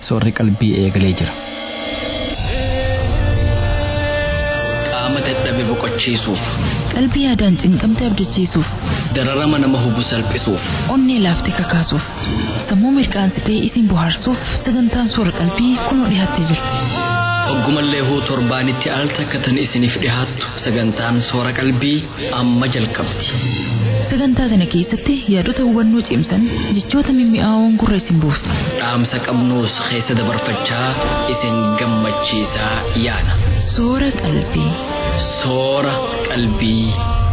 soorri qalbii eegalee jira. qaama dadhabe boqochiisuuf qalbii yaadaan cinqamte abdachiisuuf dararama nama hubu salphisuuf onnee laaftee kakaasuuf sammuu mirqaansitee isin bohaarsuuf sagantaan soora qalbii kunoo dhiyaattee jirti oggumallee huu torbaanitti al takkatan isiniif dhihaattu sagantaan soora qalbii amma jalqabdi sagantaa kana keessatti yaadota hubannoo cimsan jechoota mimmi'aawoon gurra isin buusa dhaamsa qabnuus keessa dabarfachaa isin gammachiisaa yaana soora qalbii soora qalbii.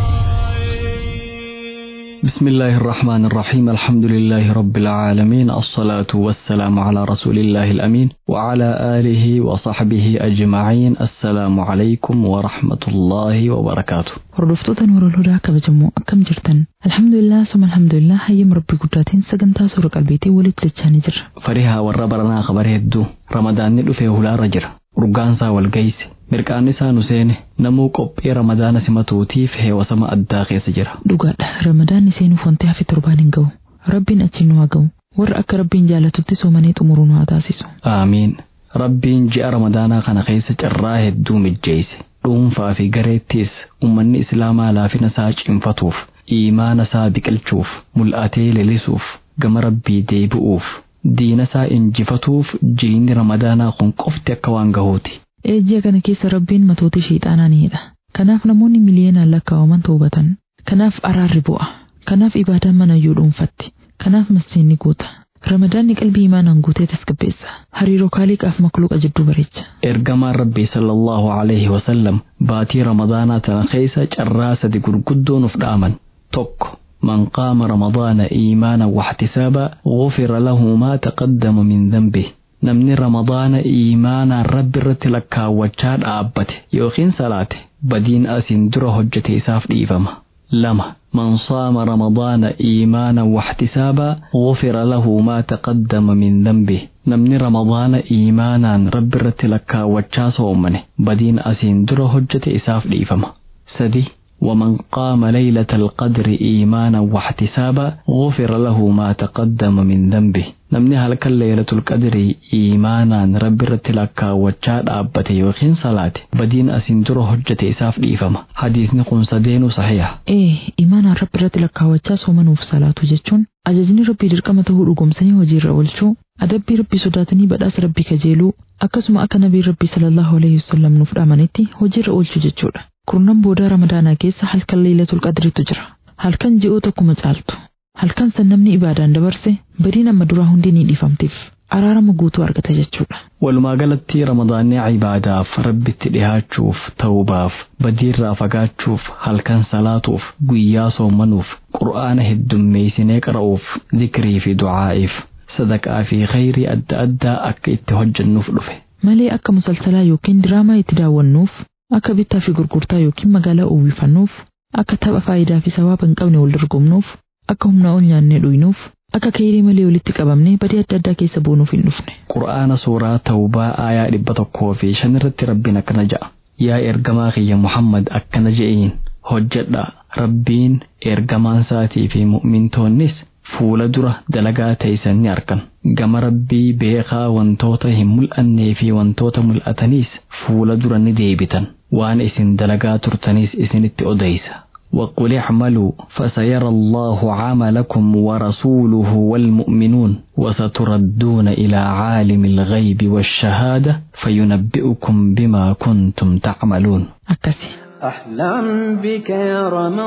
بسم الله الرحمن الرحيم الحمد لله رب العالمين الصلاة والسلام على رسول الله الأمين وعلى آله وصحبه أجمعين السلام عليكم ورحمة الله وبركاته hordoftoota nuurul hudaa kabajamoo akkam jirtan alhamdulillah suma alhamdulillah hayyam rabbii guddaatiin sagantaa soora qalbiitii walitti dachaanii jirra فريها وربرنا خبر هدو رمضان ندفه هلا رجر urgaansaa wal gayse mirqaanni isaa nu seene namuu qophii ramadaana simatuutiif heewasama addaa keessa jira dhugaadha ramadaanni seenuuf wanti hafe torbaan hin ga'u rabbiin achi nu haa ga'u warra akka rabbiin jaalatutti soomanii xumuruu nu haa taasisu aamiin rabbiin ji'a ramadaanaa kana keessa carraa hedduu mijjeeyse dhuunfaa fi gareettis ummanni islaamaa laafina isaa cimfatuuf iimaana isaa biqilchuuf mul'atee leelisuuf gama rabbii deebi'uuf diina isaa injifatuuf jiini ramadaanaa kun qofti akka waan gahuuti Eejji'a kana keessa rabbiin matoota sheexaanaa ni hidha. Kanaaf namoonni miliyoonaan lakkaa'aman toobatan. Kanaaf araarri bu'a. Kanaaf ibaadaan mana iyyuu dhuunfatti. Kanaaf masjidni guuta. Ramadaanni qalbii imaanaan guutee tasgabbeessa. Hariiroo kaaliqaaf makluuqa jidduu bareecha. ergamaan rabbii sallallahu alaihi wasallam baatii ramadaanaa tana keessa carraa sadi gurguddoo nuuf dhaaman tokko من قام رمضان إيمانا واحتسابا غفر له ما تقدم من ذنبه namni ramadaana iimaanaan rabbi irratti lakkaawwachaa dhaabbate yookiin salaate badiin asiin dura hojjete isaaf dhiifama lama man saama ramadaana iimaanan waxtisaabaa gufira lahu maa taqaddama min dhanbih namni ramadaana iimaanaan rabbi irratti lakkaawwachaa soomane badiin asiin dura hojjete isaaf dhiifama sadi ومن قام ليلة القدر إيمانا واحتسابا غفر له ما تقدم من ذنبه namni halkan laylatul qadrii iimaanaan rabbi irratti lakkaawwachaa dhaabbate yookiin salaate badiin asiin dura hojjete isaaf dhiifama hadiisni kun sadeenuu sahiha Ee, imaanaan rabbi irratti lakkaawwachaa soomanuuf salaatu jechuun ajajni rabbii dirqama ta'uu dhugumsanii hojiirra oolchuu adabbii rabbii sodaatanii badhaasa rabbii kajeeluu akkasuma akka nabii rabbii sallallahu alaihi wasallam nuuf dhaamanitti hojiirra oolchuu jechuudha. Kurnan booda ramadaanaa keessa halkan leelatul qadriitu jira. Halkan ji'oota akkuma caaltu. Halkan san namni ibaadaan dabarse badiin amma duraa hundi ni dhiifamtiif. Araarama guutuu argata jechuudha. walumaa galatti ramadaanni cibaadaaf rabbitti dhihaachuuf ta'ubaaf badiirraa fagaachuuf halkan salaatuuf guyyaa soomanuuf qur'aana heddummeeysinee qara'uuf zikrii fi du'aa'iif sadaqaa fi khayrii adda addaa akka itti hojjennuuf dhufe Malee akka musalsalaa yookiin diraamaa itti daawwannuuf, akka bittaa fi gurgurtaa yookiin magaalaa uwwifannuuf, akka tapha faayidaa fi sawaaba hin qabne wal dorgomnuuf, akka humnaa ol nyaannee dhuynuuf, akka kayrii malee walitti qabamnee badii adda addaa keessa boonuuf hin dhufne. qur'aana suuraa tawbaa aayaa dhibba tokkoo fi shan irratti rabbiin akkana ja'a yaa ergamaa kiyya muhammad akkana je'iin hojjedha rabbiin ergamaan isaatii fi mu'mintoonnis fuula dura dalagaa teeysan ni argan gama rabbii beekaa wantoota hin mul'annee fi wantoota mul'ataniis fuula dura ni deebitan waan isin dalagaa turtaniis isinitti odeysa وقل اعملوا فسيرى الله عملكم ورسوله والمؤمنون وستردون إلى عالم الغيب والشهادة فينبئكم بما كنتم تعملون Akkasi. أحلم بك يا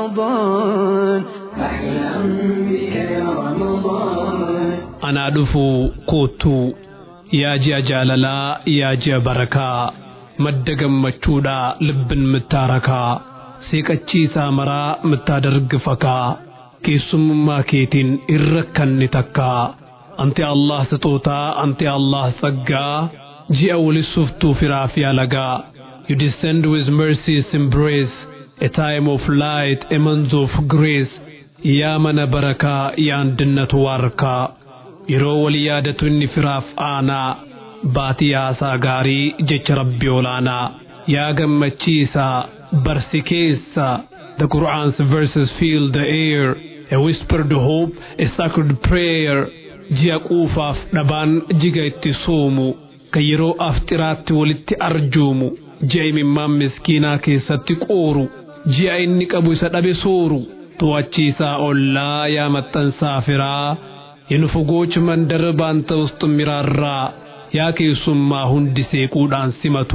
رمضان أحلم بك يا رمضان anaa dhufuu koottuu yaa ji'a jaalalaa yaa ji'a barakaa madda gammachuudhaa libbin mittaarakaa seeqachiisaa maraa mittaa dargifakaa keessummummaa keetiin irra kanni takkaa anti allah sixootaa anti allah saggaa ji'a walisuftuu firaa fi alagaa you descend with mercy's embrace a time of light a month of grace yaa mana barakaa yaa andinnatu waarkaa yeroo wal yaadatu inni firaaf aanaa baatii haasaa gaarii jecha rabbi olaanaa yaa gammachiisaa barsi keessa the Qur'an's verses fill the air a whispered hope a sacred prayer ji'a quufaaf dhabaan jiga itti soomu kan yeroo aftiraatti walitti arjoomu ji'a imimmaan miskiinaa keessatti qooru ji'a inni qabu isa dhabe sooru to'achiisaa ollaa yaa maxxansaa firaa የንፉጎች መንደር ባንተ ውስጥ የሚራራ ያ ኬሱማ ሁንዲ ሴቁዳን ሲመቱ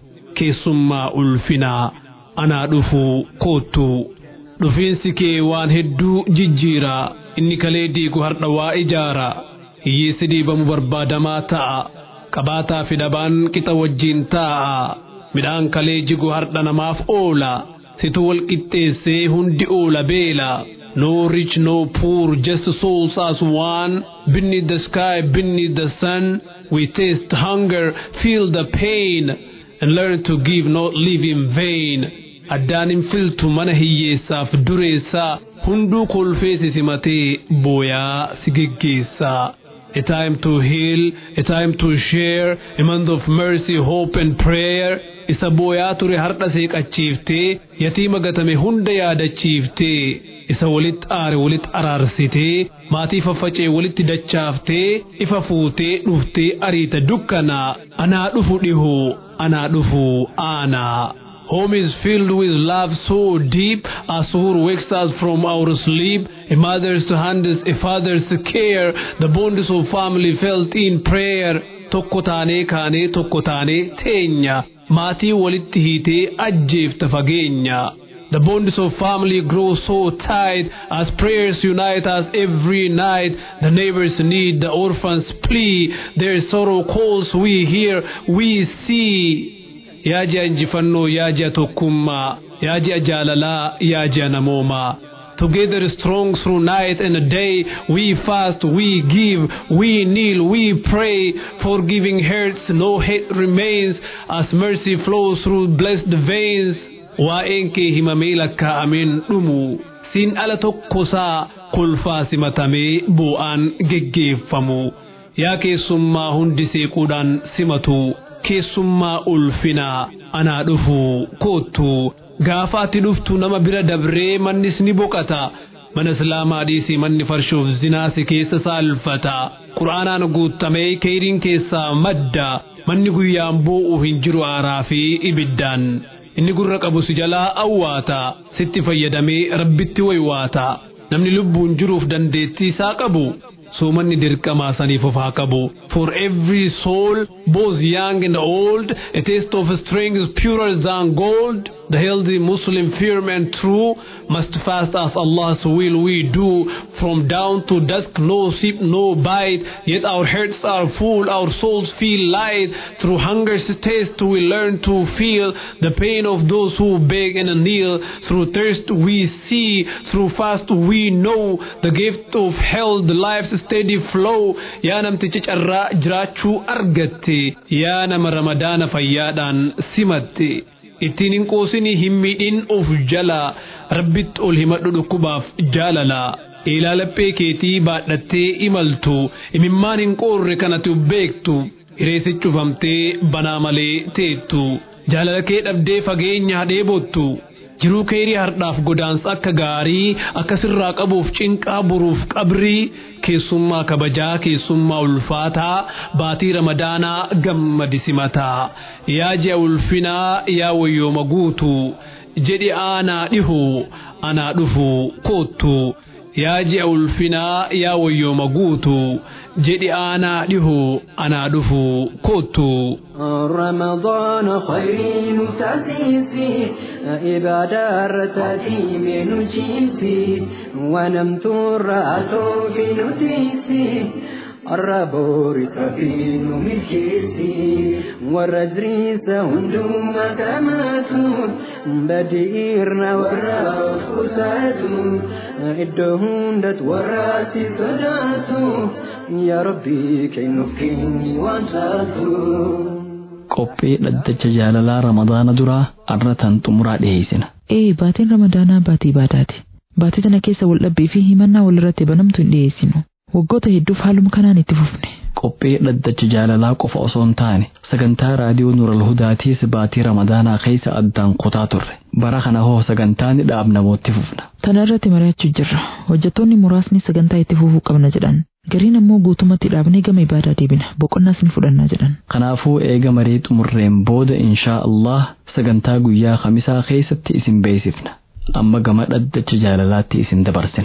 ኬሱማ ኡልፊና አና ዱፉ ኮቱ ዱፊንሲ ኬ ዋን ሄዱ ጅጂራ እኒ ከሌ ዲጉ ሀርደዋ ኢጃራ hiyyeessi dhiibamu barbaadamaa ta'a qabaataa fi dhabaan qixa wajjiin ta'a midhaan kalee jigu hardha namaaf oola situ wal qixxeessee hundi oola beela no rich no poor just souls as one beneath the sky beneath the sun we taste hunger feel the pain and learn to give not live in vain addaan hin filtu mana hiyyeessaaf dureessaa hunduu kolfee si simatee booyaa si geggeessaa a time to heal, a time to share, a month of mercy, hope and prayer. Isa booyaa ture har'a seeqachiiftee yatiima gatame hunda yaadachiiftee isa walitti aare walitti araarsitee maatii faffacee walitti dachaaftee ifa fuutee dhuftee ariita dukkanaa anaa dhufu dhihoo anaa dhufu aanaa. Home is filled with love so deep, as Suhur wakes us from our sleep. A mother's hands, a father's care, the bonds of family felt in prayer. Tokko taanee kaanee tokko taanee teenya, maatii walitti hiitee ajjeefta fageenya. The bonds of family grow so tight as prayers unite us every night. The neighbors need, the orphans plea, their sorrow calls we hear, we see. yaa ji'a injifannoo yaa ji'a tokkummaa yaa ji'a jaalalaa yaa ji'a namoomaa Together strong through night and day, we fast, we give, we kneel, we pray. Forgiving hurts, no hate remains, as mercy flows through blessed veins. Waa'een kee himamee lakkaa'ameen dhumu, siin ala tokkosaa kolfaa simatamee bu'aan geggeeffamu. Yaa keessummaa hundi seequudhaan simatu. keessummaa ulfinaa anaa dhufu koottu gaafa ati dhuftu nama bira dabree mannis ni boqata mana islaamaa dhiisii manni farshoof zinaasi keessa saalfata qura'aanaan guutamee keeriin keessaa madda manni guyyaan boo'u hin jiru aaraa fi ibiddaan inni gurra qabu si jalaa awwaata sitti fayyadamee rabbitti waywaata namni lubbuun jiruuf dandeettii isaa qabu soomanni dirqamaa saniif of haa qabu for every soul both young and old a taste of strength is purer than gold the healthy Muslim firm and true must fast as Allah's will we do from dawn to dusk no sip no bite yet our hearts are full our souls feel light through hunger's taste we learn to feel the pain of those who beg and kneel through thirst we see through fast we know the gift of health the life's steady flow yaa namticha carraa jiraachuu argatte yaa nama ramadaana fayyaadhaan simatte ittiin hin qoosinii hin miidhin of jala rabbitti ol himadhu dhukkubaaf jaalala ilaalaphee keetii baadhattee imaltu imimmaan hin qoorre kanatu beektu hireessi cufamtee banaa malee teettu jaalala kee dhabdee fageenya dheebottu jiruu keerii hardhaaf godaansa akka gaarii akkasirraa qabuuf cinqaa buruuf qabrii keessummaa kabajaa keessummaa ulfaataa baatii ramadaanaa gammadi simataa yaa ji'a ulfinaa yaa wayyooma guutu jedhi aanaa dhihu anaa dhufu koottu yaa ji'a ulfinaa yaa wayyooma guutu jedhi aanaa dhihu anaa dhufu koottu. رمضان خير تأسيسي إبادة رتاتي من جيتي ونمت الرأتو في نتيسي الربور سفين من كيسي والرجريس هندوم كماتون بديرنا والراس كساتون إدهون دت وراسي صداتو يا ربي كي نفكيني وانساتو qophee dhaddacha jaalalaa ramadaana duraa arratan xumuraa dhiheessina. Ee baatiin ramadaanaa baatii baadaati. Baatii tana keessa wal dhabbii fi himannaa walirratti banamtu hin dhiyeessinu. Waggoota hedduuf haaluma kanaan itti fufne. Qophee dhaddacha jaalalaa qofa osoo hin taane sagantaa raadiyoo Nuural Hudaatiis baatii ramadaanaa keessa addaan kutaa turre. Bara kana hoo sagantaa ni dhaabnamoo itti fufna. Tana irratti mari'achuu jirra. Hojjettoonni muraasni sagantaa itti fufuu qabna jedhan. Gariin ammoo guutumatti dhaabnee gama ibaadaa deebina boqonnaas ni fudhannaa jedhan. Kanaafuu eega marii xumurreen booda inshaa Allah sagantaa guyyaa khamisaa keessatti isin beeksifna. Amma gama dhaddacha jaalalaatti isin dabarsina.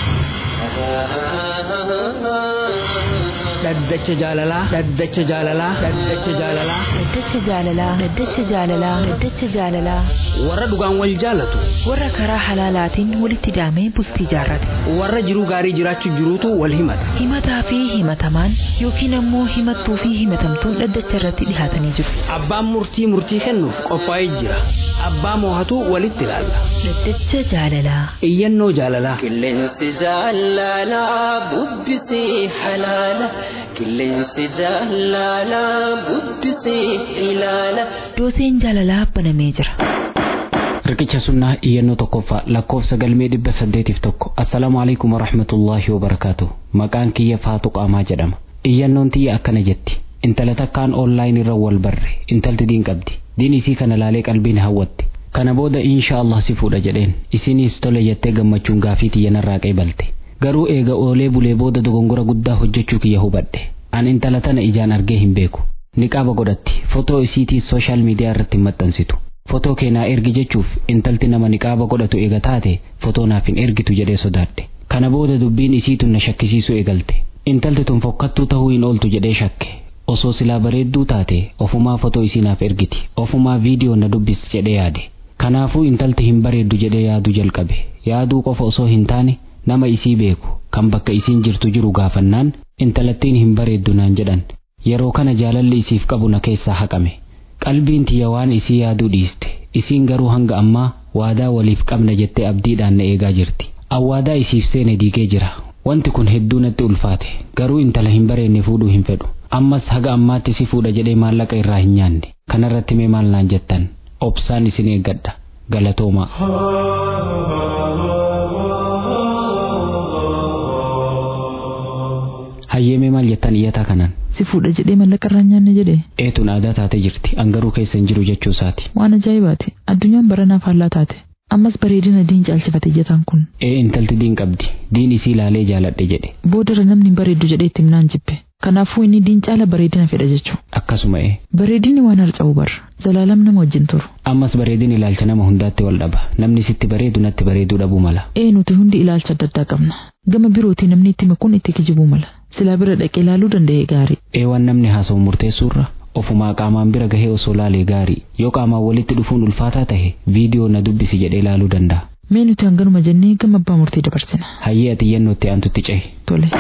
dhaddacha jaalalaa dhaddacha jaalalaa dhaddacha jaalalaa Dhaddacha jaalalaa Dhaddacha jaalalaa Dhaddacha jaalalaa warra dhugaan wal jaalatu warra karaa halaalaatiin walitti daamee bultii jaarrate warra jiruu gaarii jiraachuu jiruutu wal himata himataa fi himatamaan yookiin ammoo himattuu fi himatamtuun dhaddacha irratti dhihaatanii jiru. abbaan murtii murtii kennuuf qophaa'ee jira abbaa moohatu walitti ilaalla Dhaddacha jaalalaa iyyannoo jaalalaa Qilleensi jaalalaa bubbisee halaala. Qilleensi jaalalaa bubbisee ilaala. dooseen jaalalaa banamee jira. Riqicha sunnaa iyyannoo tokkoffaa lakkoofsa galmee dhibba saddeetiif tokko assalaamu alaikum warahmatullaahi wabarakaatu maqaan kiyya faatu qaamaa jedhama iyyannoon tiyya akkana jetti intala takkaan oonlaayin irra wal barre intalti diin qabdi diin isii kana laalee qalbiin hawwatti kana booda insha Allah si fuudha jedheen isinis tole jettee gammachuun gaafii tiyya narraa qeebalte garuu eega oolee bulee booda dogongora guddaa hojjechuu kiyya hubadhe an intala tana ijaan argee hin beeku niqaaba godhatti fotoo isiitii sooshaal miidiyaa irratti hin maxxansitu fotoo keenaa ergi jechuuf intalti nama niqaaba godhatu eega taate fotoo naaf hin ergitu jedhee sodaadhe kana booda dubbiin isiitun na shakkisiisuu eegalte intalti tun fokkattuu tahuu hin ooltu jedhee shakke osoo silaa bareedduu taate ofumaa fotoo isii naaf ergiti ofumaa viidiyoo na dubbis jedhee yaade kanaafuu intalti hin bareeddu jedhee yaaduu jalqabe yaaduu qofa osoo hin taane nama isii beeku kan bakka isiin jirtu jiru gaafannaan intalattiin hin bareeddu naan jedhan yeroo kana jaalalli isiif qabu na keessaa haqame qalbiin tiyya waan isii yaaduu dhiiste isiin garuu hanga ammaa waadaa waliif qabna jettee abdiidhaan na eegaa jirti awwaadaa isiif seene diigee jira wanti kun hedduu natti ulfaate garuu intala hin bareenne fuudhuu hin fedhu ammas haga ammaatti si fuudha jedhee maallaqa irraa hin nyaanne kanarratti mee maal naan jettan obsaan isin eeggadha galatoomaa hayyeemee maal jettan iyyataa kanaan Si fuudha jedhee mallaqa irraa hin nyaanne jedhee eetuun aadaa taate jirti angaruu keessa hin jiru jechuu isaati waan ajaa'ibaati addunyaan baranaaf faallaa taate ammas bareedina diin caalchifate iyyataan kun ee intalti diin qabdi diin isii laalee jaaladhe jedhe boodarra namni hin bareeddu jedhee itti himnaan jibbe kanaafuu inni diin caala bareedina fedha jechuu akkasuma ee bareedinni waan harca'u bar zalaalam nama wajjin turu ammas bareedin ilaalcha nama hundaatti wal dhaba namni sitti bareedu natti bareeduu dhabuu mala ee nuti hundi ilaalcha adda addaa qabna gama birootii namni itti makuun itti kijibuu mala silaa bira dhaqee ilaaluu danda'e gaarii ee waan namni haasa'u murteessuurra ofumaa qaamaan bira gahee osoo laalee gaarii yoo qaamaan walitti dhufuun ulfaataa tahe viidiyoo na dubbisi jedhee ilaaluu danda'a mee nuti hanganuma jennee gama abbaa murtii dabarsina hayyee ati iyyannootti aantutti cehi tole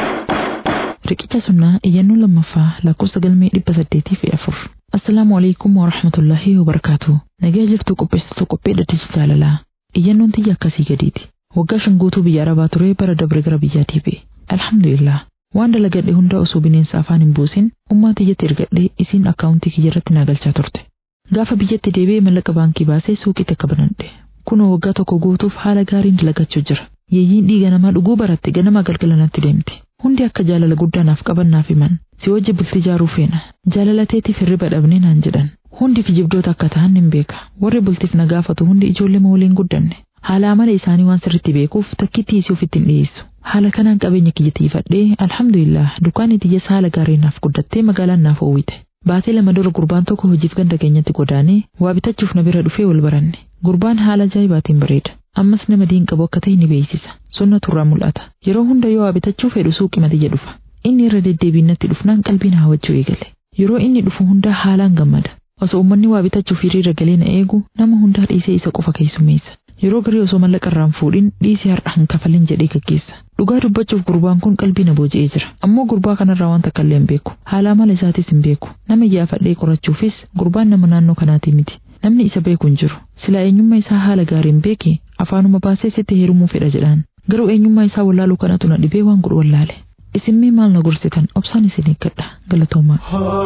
riqicha sunnaa iyyannoo lammaffaa lakkoofsa galmee dhibba saddeetii fi afur assalaamu alaikum warahmatullaahi wabarakaatu nagaa jirtu qopheessitu qophee dhaddacha jaalalaa iyyannoon tiyya akkasii gadiiti waggaa shan guutuu biyya arabaa ture bara dabre gara biyyaatii ba'e alhamdulillah waan dalagadhe hunda osoo bineensa afaan hin buusin ummaa tiyyatti ergadhe isiin akkaawuntii kiyya irratti naa galchaa turte gaafa biyyatti deebi'ee mallaqa baankii baasee suuqiitti akka banadhe kunoo waggaa tokko guutuuf haala gaariin dalagachuu jira yeeyyiin dhiiga namaa dhuguu baratte ganama galgala natti deemti hundi akka jaalala guddaa naaf qaban naaf himan si wajji bultii jaaruu feena jaalala teetiif hirriba dhabnee naan jedhan hundi kijibdoota akka ta'an hin beeka warri bultiif na gaafatu hundi ijoollee waliin guddanne haala amala isaanii waan sirritti beekuuf takkitti isii ofitti hin dhiyeessu haala kanaan qabeenya kiyya tiifadhee alhamdulillah dukkaanni tiyyas haala gaariin naaf guddattee magaalaan naaf oowwite baatee lama dura gurbaan tokko hojiif ganda keenyatti godaanee waa bitachuuf na bira dhufee wal baranne gurbaan haala ajaa'ibaatiin bareeda ammas nama diin qabu akka ta'e ni beeksisa sonna turraa mul'ata yeroo hunda yoo waa bitachuu fedhu suuqii matiyya dhufa inni irra deddeebiin natti dhufnaan qalbiin hawwachuu eegale yeroo inni dhufu hundaa haalaan gammada osoo uummanni waa bitachuuf hiriira galee na eegu nama hundaa dhiisee isa qofa keessummeessa yeroo garii osoo mallaqa irraan fuudhin dhiisee har'a hin kafalin jedhee gaggeessa dhugaa dubbachuuf gurbaan kun qalbii na booji'ee jira ammoo gurbaa kanarraa waan takka illee hin beeku haala amala isaatis hin beeku nama iyyaafadhee qorachuufis gurbaan nama naannoo kanaatii miti namni isa beeku hin jiru silaa eenyummaa isaa haala gaariin beeke afaanuma baasee sitti heerumuu fedha jedhaan garuu eenyummaa isaa wallaaluu kanatu na dhibee waan godhu wallaale isin mee maal na gorsitan obsaan isin eeggadha galatoomaa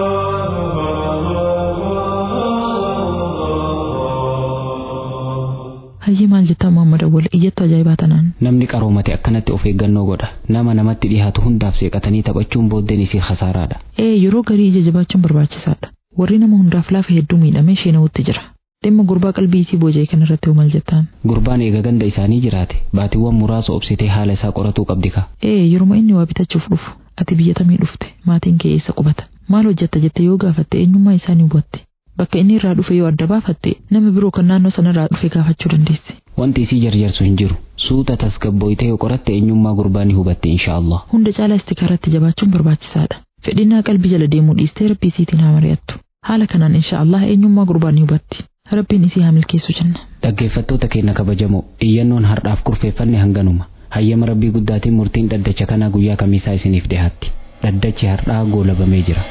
hayyee maal jettaa Muhammad Awwal iyyattu ajaa'ibaa tanaan namni qaroomate akkanatti of eeggannoo godha nama namatti dhihaatu hundaaf seeqatanii taphachuun booddeen isii khasaaraadha ee yeroo garii ija jabaachuun barbaachisaadha warri nama hundaaf laafa hedduu miidhamee sheenawutti jira dhimma gurbaa qalbii isii booja'e kanarratti hoo maal jettaan gurbaan eega ganda isaanii jiraate baatiiwwan muraasa obsitee haala isaa qoratuu qabdi ka ee yeruma inni waa bitachuuf dhufu ati biyya tamii dhufte maatiin kee eessa qubata maal hojjetta jette yoo gaafatte eenyummaa isaa ni hubatte bakka inni irraa dhufe yoo adda baafatte nama biroo kan naannoo sanarraa dhufe gaafachuu dandeesse. Wanti isii jarjarsu hin jiru. Suuta tasgabbooyitee yoo qoratte eenyummaa gurbaa ni hubatte inshaallah. Hunda caalaa istikaaratti jabaachuun barbaachisaadha. Fedhinnaa qalbii jala deemuu dhiistee rabbii isiitiin haa mari'attu. Haala kanaan inshaallah eenyummaa gurbaa ni hubatti. Rabbiin isii haa milkeessu jenna. Dhaggeeffattoota keenya kabajamoo iyyannoon har'aaf kurfeeffanne hanganuma. Hayyama rabbii guddaatiin murtiin dhaddacha kanaa guyyaa kamiisaa isiniif dhiyaatti. Dhaddachi har'aa goolabamee jira.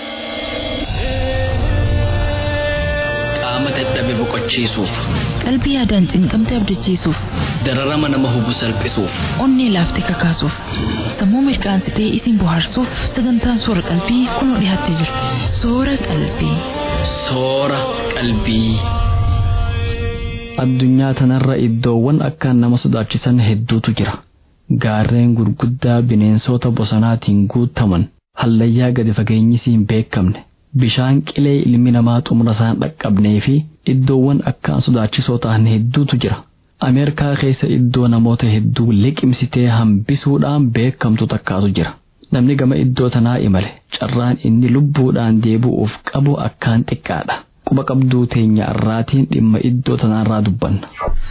qaama dadhabe boqochiisuuf qalbii yaadaan cinqamte abdachiisuuf dararama nama hubu salphisuuf onnee laaftee kakaasuuf sammuu mirqaansitee isin bohaarsuuf sagantaan soora qalbii kunoo dhiyaattee jirti soora qalbii. soora qalbii. Addunyaa tanarra iddoowwan akkaan nama sodaachisan hedduutu jira. Gaarreen gurguddaa bineensota bosonaatiin guutaman hallayyaa gadi fageenyisii hin beekamne. bishaan qilee ilmi namaa xumura isaan dhaqqabnee fi iddoowwan akkaan sodaachisoo ta'an hedduutu jira. Ameerikaa keessa iddoo namoota hedduu liqimsitee hambisuudhaan beekamtu takkaatu jira. Namni gama iddoo tanaa imale carraan inni lubbuudhaan deebi'uuf qabu akkaan xiqqaadha. Quba qabduu teenya irraatiin dhimma iddoo tanaarraa dubbanna.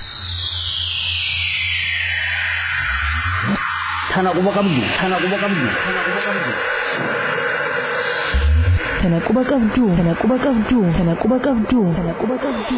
Tana quba qabdu, tana quba qabdu, tana quba qabdu. Tana quba qabdu, tana quba qabdu, tana quba qabdu, tana quba qabdu.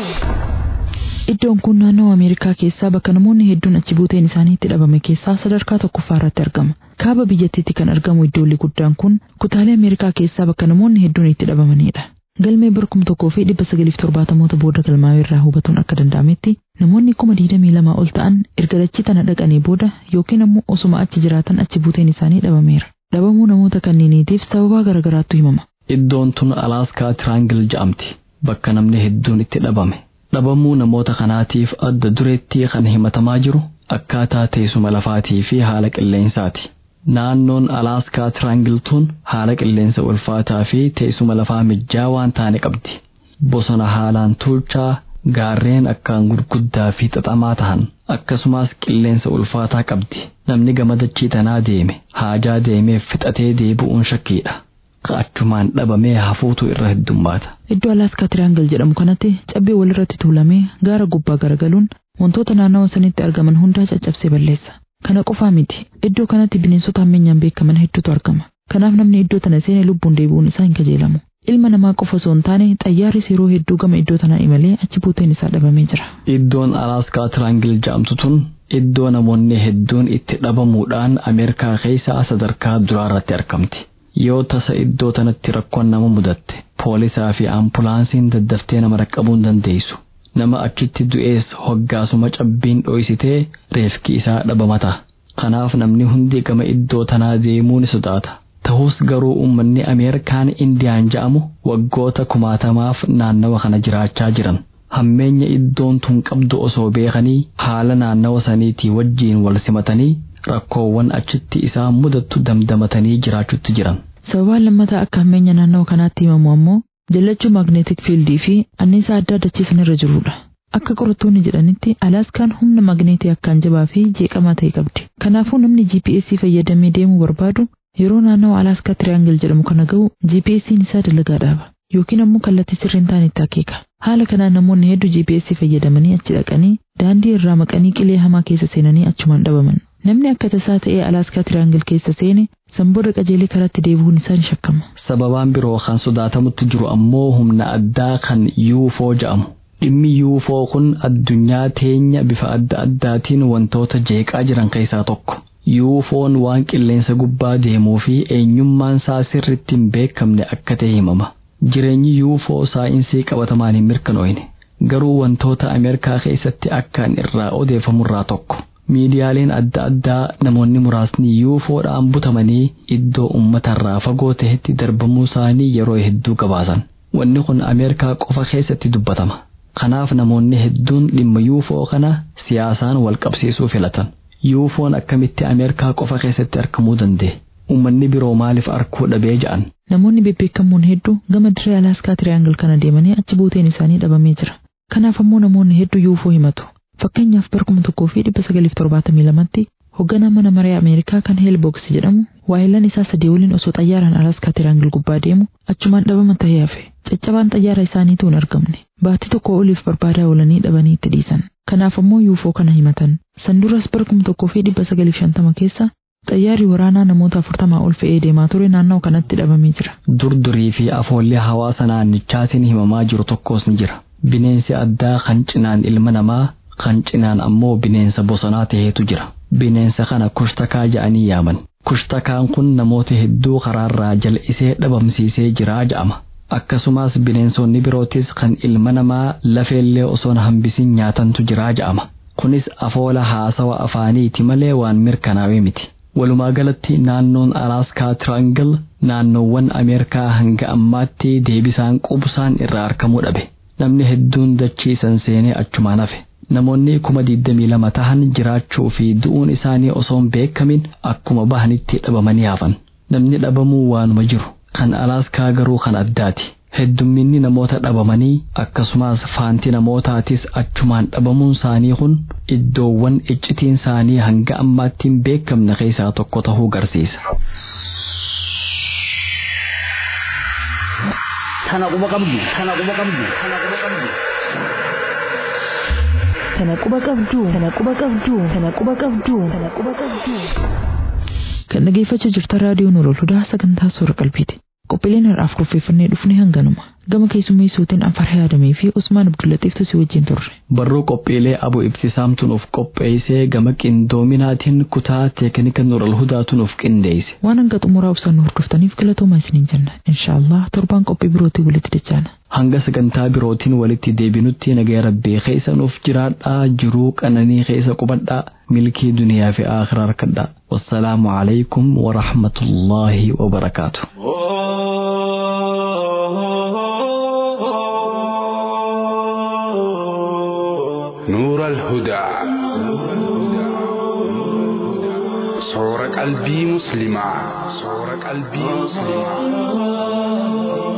Iddoon kun naannoo Ameerikaa keessaa bakka namoonni hedduun achi buuteen isaanii itti dhabame keessaa sadarkaa tokkoffaa irratti argama. Kaaba biyyattiitti kan argamu iddoolli guddaan kun kutaalee Ameerikaa keessaa bakka namoonni hedduun itti dhabamanidha. Galmee bara kuma tokkoo fi dhibba sagaliif torbaatamoota booda galmaa'ee irraa hubatuun akka danda'ametti namoonni kuma digdamii lamaa ol ta'an erga dachii tana dhaqanii booda yookiin ammoo osuma achi jiraatan achi buuteen isaanii dhabameera. Dhabamuu namoota kanneeniitiif sababaa garaagaraatu himama. Iddoon tun Alaaskaa Tiraangil jedhamti. Bakka namni hedduun itti dhabame. Dhabamuu namoota kanaatiif adda dureetti kan himatamaa jiru akkaataa teessuma lafaatii fi haala qilleensaati. Naannoon Alaaskaa Tiraangil tun haala qilleensa ulfaataa fi teessuma lafaa mijjaa waan taane qabdi. Bosona haalaan tuulchaa gaarreen akkaan gurguddaa fi xaxamaa tahan akkasumas qilleensa ulfaataa qabdi. Namni gama dachii tanaa deeme haajaa deemeef fixatee deebi'uun shakkiidha. Achumaan dhabamee hafuutu irra heddummaata. Iddoo Alaaskaa Tiraangil jedhamu kanatti cabbee walirratti tuulamee gaara gubbaa garagaluun wantoota naannawa sanitti argaman hundaa caccabsee balleessa. Kana qofaa miti. Iddoo kanatti bineensota hammeenyaan beekaman hedduutu argama. Kanaaf namni iddoo tana seenee lubbuun deebi'uun isaa hin kajeelamu. Ilma namaa qofa osoo hin taane xayyaarris yeroo hedduu gama iddoo tanaa imalee achi buuteen isaa dhabamee jira. Iddoon Alaaskaa Tiraangil jedhamtu tun iddoo namoonni hedduun itti dhabamuudhaan Ameerikaa keessaa sadarkaa duraarratti argamti. Yoo tasa iddoo tanatti rakkoon nama mudatte poolisaa fi ambulaansiin daddaftee nama raqqabuu hin dandeessu. Nama achitti du'ees hoggaasuma cabbiin dho'isitee reefki isaa dhabamata. Kanaaf namni hundi gama iddoo tanaa deemuu ni sodaata. Ta'us garuu uummanni Ameerikaan Indiyaan ja'amu waggoota kumaatamaaf naannawa kana jiraachaa jiran. Hammeenya iddoon tun qabdu osoo beekanii haala naannawa saniitii wajjiin wal simatanii rakkoowwan achitti isaan mudattu damdamatanii jiraachutti jiran. Sababaan lammataa akka hammeenya naannawa kanaatti himamu ammoo jallachuu maagneetik fiildii fi anniisaa adda addachiisan irra jirudha. Akka qorattoonni jedhanitti Alaaskaan humna maagneetii akkaan jabaa fi jeeqamaa ta'e qabdi. Kanaafuu namni GPS fayyadamee deemuu barbaadu yeroo naannawa Alaaskaa Tiraangil jedhamu kana ga'u GPS'n isaa dalagaa dhaaba. Yookiin ammoo kallattii sirriin ta'an itti akeeka. Haala kanaan namoonni hedduu GPS fayyadamanii achi dhaqanii daandii irraa maqanii qilee hamaa keessa seenanii achumaan dhabaman. Namni akka tasaa ta'ee Alaaskaa Tiraangil keessa seene sanbooda qajeelee karaatti deebi'uun isaa ni shakkama. Sababaan biroo kan sodaatamutti jiru ammoo humna addaa kan UFO jedhamu. Dhimmi UFO kun addunyaa teenya bifa adda addaatiin wantoota jeeqaa jiran keessaa tokko. UFO'n waan qilleensa gubbaa deemuu fi eenyummaan isaa sirritti hin beekamne akka ta'e himama. Jireenyi UFO saayinsii qabatamaan hin mirkanoofne. Garuu wantoota Ameerikaa keessatti akkaan irraa odeeffamurraa tokko. Miidiyaaleen adda addaa namoonni muraasni UFOdhaan butamanii iddoo uummatarraa fagoo ta'etti darbamuu isaanii yeroo hedduu gabaasan. Wanni kun Ameerikaa qofa keessatti dubbatama. Kanaaf namoonni hedduun dhimma UFO kana siyaasaan wal qabsiisuu filatan. UFO'n akkamitti Ameerikaa qofa keessatti argamuu danda'e? Uummanni biroo maaliif arguu dhabee ja'an? Namoonni bebbeekamoon hedduu gama dirree Alaaskaa Tiraangil kana deemanii achi buuteen isaanii dhabamee jira. Kanaaf ammoo namoonni hedduu UFO himatu. Fakkeenyaaf bara kuma tokkoo fi dhibba sagaliif torbaatamii lamatti Hoogganaa mana maree Ameerikaa kan Heelboks jedhamu waayilaan isaa sadii waliin osoo xayyaaraan Alaskaa tiraangil gubbaa deemu achumaan dhabaman ta'ee hafe. Caccabaan xayyaara isaaniitu hin argamne. Baatii tokko oliif barbaadaa oolanii dhabanii itti dhiisan. Kanaaf ammoo yuufoo kana himatan. San duras bara kuma tokkoo fi dhibba sagaliif shantama keessa xayyaarri waraanaa namoota afurtamaa ol fe'ee deemaa ture naannoo kanatti dhabamee jira. Durdurii fi afoollee hawaasa naannichaatiin himamaa jiru tokkos ni jira. Bineensi addaa kan cinaan ilma namaa kan cinaan ammoo bineensa bosonaa ta'etu jira. Bineensa kana kushtakaa jedhanii yaaman. Kushtakaan kun namoota hedduu karaarraa jal'isee dhabamsiisee jiraa jedhama. Akkasumas bineensonni birootis kan ilma namaa lafeellee osoon hambisin nyaatantu jiraa jedhama. Kunis afoola haasawa afaaniiti malee waan mirkanaa'ee miti. Walumaa galatti naannoon Alaaskaa Tiraangil naannoowwan Ameerikaa hanga ammaatti deebisaan qubsaan irraa argamuu dhabe. Namni hedduun dachiisan seenee achumaan hafe. Namoonni kuma digdamii lama tahan jiraachuu fi du'uun isaanii osoo hin beekamin akkuma bahanitti dhabamanii hafan. Namni dhabamuu waanuma jiru. Kan Alaaskaa garuu kan addaati. Heddumminni namoota dhabamanii akkasumas faanti namootaatis achumaan dhabamuun isaanii kun iddoowwan iccitiin isaanii hanga ammaatti hin beekamne keessaa tokko tahuu garsiisa. Tana quba qabdu, tana quba qabdu, tana quba qabdu. Tana quba qabdu, tana quba qabdu, tana quba qabdu, tana quba qabdu. Kan dhageeffachaa jirtan raadiyoo Nuurul Hudaa sagantaa suura qalbiiti. Qophiileen har'aaf kurfeeffannee dhufne hanganuma. Gama keessummeessuutiin Anfarhee Adamee fi Usmaan Abdullatiiftu si wajjin turre. Barruu qophiilee abu ibtisaamtu nuuf qopheessee gama qindoominaatiin kutaa teeknika Nuurul Hudaatu nuuf qindeesse. Waan hanga xumuraa ibsaan nu hordoftaniif galatoomaa isiniin jenna. Inshaallah torbaan qophii birootii walitti dachaana. Hanga sagantaa birootiin walitti deebinutti nagaya rabbii keessa nuuf jiraadhaa jiruu qananii keessa qubadhaa milkii duniyaa fi akhiraa harkadhaa. Wassalaamu alaikum wa rahmatullaahi wa barakaatu. نور الهدى صور قلبي مسلما صور قلبي مسلما